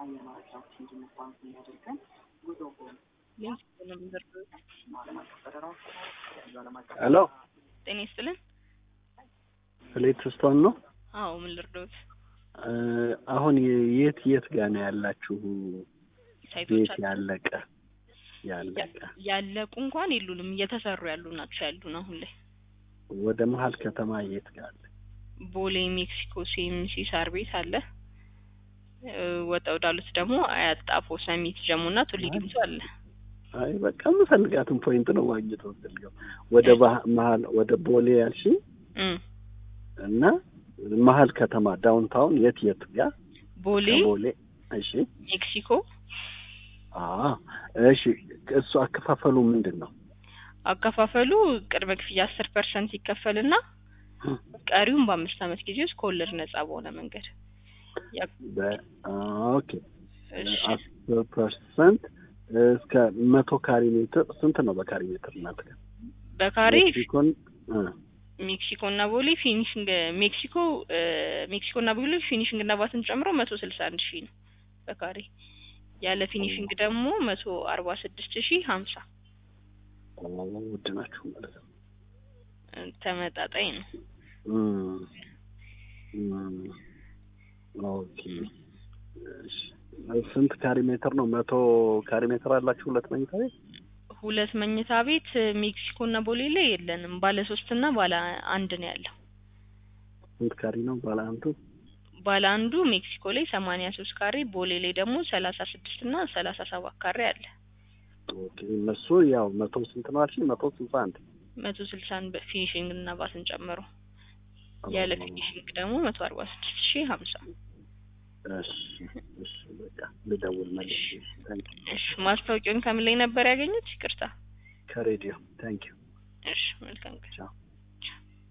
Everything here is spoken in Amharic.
ሄሎ ጤና ይስጥልን። ሌት ስቶን ነው። አዎ ምን ልርዶት? እ አሁን የ- የት የት ጋር ነው ያላችሁ? ሳይቶች ቤት አሉ። ያለቀ ያለቀ ያለቁ እንኳን የሉንም እየተሰሩ ያሉ ናቸው ያሉን አሁን ላይ ወደ መሀል ከተማ የት ጋር አለ? ቦሌ ሜክሲኮ ሲኤምሲ ሳር ቤት አለ። እ ወጣ ወዳሉት ደግሞ አያት ጣፎ ሰሚት ጀሞ እና ቱሊ ዲምቱ አለ። አይ በቃ የምፈልጋትን ፖይንት ነው ማግኘት የምፈልገው። ወደ ባህ- መሀል ወደ ቦሌ ያልሽ እም እና መሀል ከተማ ዳውንታውን የት የት ጋር ቦሌ ከቦሌ እሺ ሜክሲኮ አ እሺ እሱ አከፋፈሉ ምንድን ነው? አከፋፈሉ ቅድመ ክፍያ አስር ፐርሰንት ይከፈልና ቀሪውን በአምስት ዓመት ጊዜ ውስጥ ከወለድ ነጻ በሆነ መንገድ ያ- በ- ኦኬ እሺ አስር ፐርሰንት እስከ መቶ ካሬ ሜትር ስንት ነው በካሬ ሜትር እናንተ ጋር? በካሬ ሜክሲኮን እ ሜክሲኮ እና ቦሌ ፊኒሽንግ ሜክሲኮ እ ሜክሲኮ እና ቦሌ ፊኒሽንግ እና ባትን ጨምሮ መቶ ስልሳ አንድ ሺህ ነው በካሬ ያለ ፊኒሽንግ ደግሞ መቶ አርባ ስድስት ሺህ ሀምሳ ኦ፣ ውድ ናችሁ ማለት ነው። እ ተመጣጣኝ ነው። እም፣ እም፣ ኦኬ እሺ። ስንት ካሬ ሜትር ነው? መቶ ካሬ ሜትር አላችሁ ሁለት መኝታ ቤት? ሁለት መኝታ ቤት እ ሜክሲኮ እና ቦሌ ላይ የለንም። ባለ ሶስት እና ባለ አንድ ነው ያለው። ስንት ካሬ ነው ባለ አንዱ? ባለ አንዱ ሜክሲኮ ላይ ሰማንያ ሶስት ካሬ ቦሌ ላይ ደግሞ ሰላሳ ስድስት እና ሰላሳ ሰባት ካሬ አለ። ኦኬ እነሱ ያው መቶ ስንት ነው አልሽኝ? መቶ ስልሳ አንድ መቶ ስልሳን በፊኒሽንግ እና ባትን ጨምሮ ያለ ፊኒሽንግ ደግሞ መቶ አርባ ስድስት ሺህ ሀምሳ እሺ እሺ በቃ ልደውል መልሼ። ታንክ እሺ ማስታወቂያውን ከምን ላይ ነበር ያገኙት? ይቅርታ። ከሬዲዮ ታንክ ዩ እሺ መልካም ቀን። ቻው